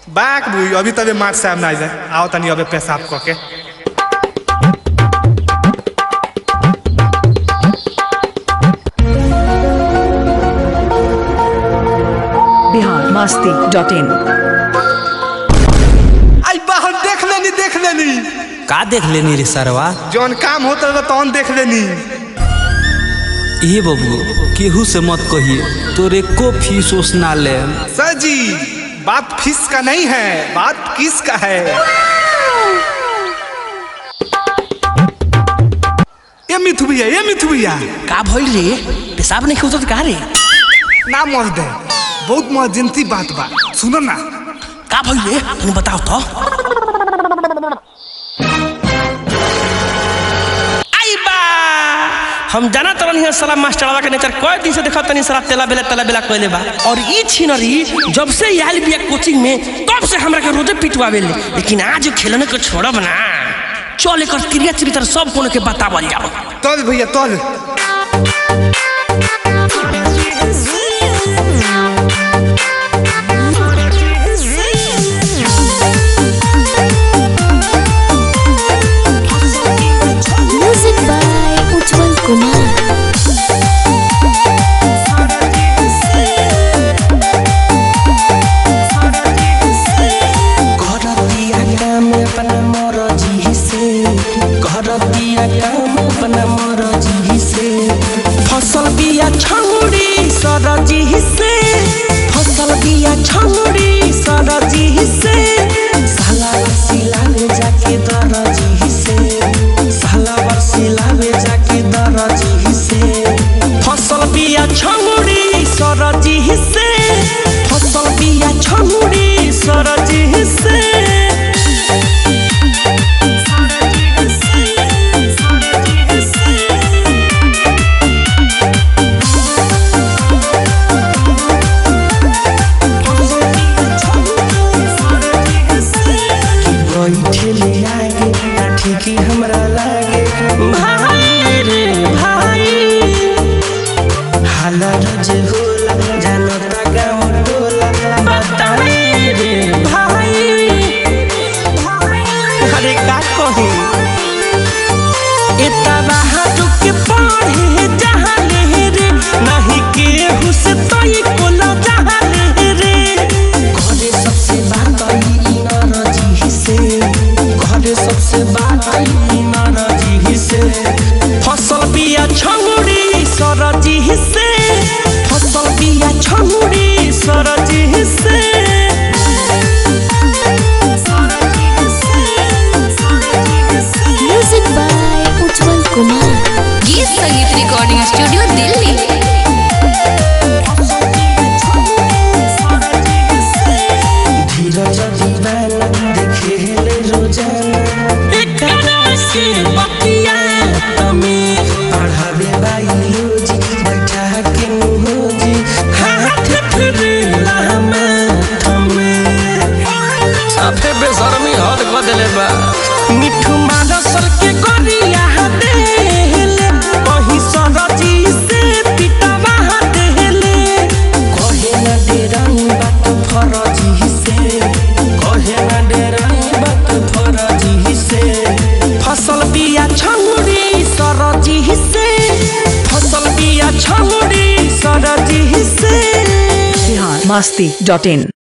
बाक बुई अभी तबे मार साहब ना आइले आओ तनी अबे पेशाब क के बिहार मस्ती डॉट इन आई बाहर देख लेनी देख लेनी का देख लेनी रे सरवा जौन काम होता रहा तौन देख लेनी ये बबू केहू से मत कहिए तोरे को फीस ओस ना ले सर जी बात फीस का नहीं है बात किस का है ये मिथु भैया ये मिथु भैया का भइल रे पेशाब नहीं खोजत का रे ना मर दे बहुत मर्जेंसी बात बा सुनो ना का भइल रे तनी बताओ तो आई बा हम जाना तो नहीं साला मास्टरवा के नेचर कई दिन से देखा तनी साला तेला बेला तेला बेला कइले बा और ई छिनरी जब से याल बिया कोचिंग में तब से हमरा के रोजे पिटवावे ले लेकिन आज खेलने को छोड़ब ना चल एकर क्रिया चरित्र सब कोनो के बतावल जाओ तल भैया तल Music by Ujjwal Kumar. करतिया काम अपना मरजी से करतिया काम अपना मरजी से फसल बिया छौड़ी सरजी से फसल बिया छौड़ी सरजी से साला सिला में जाके दरजी से साला सिला में जाके दरजी से फसल बिया छौड़ी सरजी से फसल बिया छौड़ी सरजी से बैठले आगे ठीक हमरा लागे भाई रे भाई हाला रोज होला जानता गाँव टोला बताई रे भाई अरे का कही इतना रुक पढ़े जहाँ ले रे नहीं केहू से तई कोला जहाँ ले रे घरे सबसे बात आई नरजी से घरे सबसे बात आई नरजी से फसल बिया छौड़ी सरजी से फसल बिया छौड़ी सरजी से Music by Ujjwal Kumar. गीत संगीत रिकॉर्डिंग स्टूडियो दिल्ली धीरज दीवाना देखे ले रोजाना एकरा से बतिया तमे पढ़ावे बायोलॉजी बैठा के मुहोजी हाथ फिरे लामा थमे साफे बेशर्मी हद कर देले बा मिठू मानसर के गरिया देले कहीं सरजी से पिटवा देले कहे ना डेराई बात फरजी से कहे ना डेराई बात फरजी से फसल बिया छौड़ी सरजी से फसल बिया छौड़ी सरजी से बिहार मस्ती डॉट इन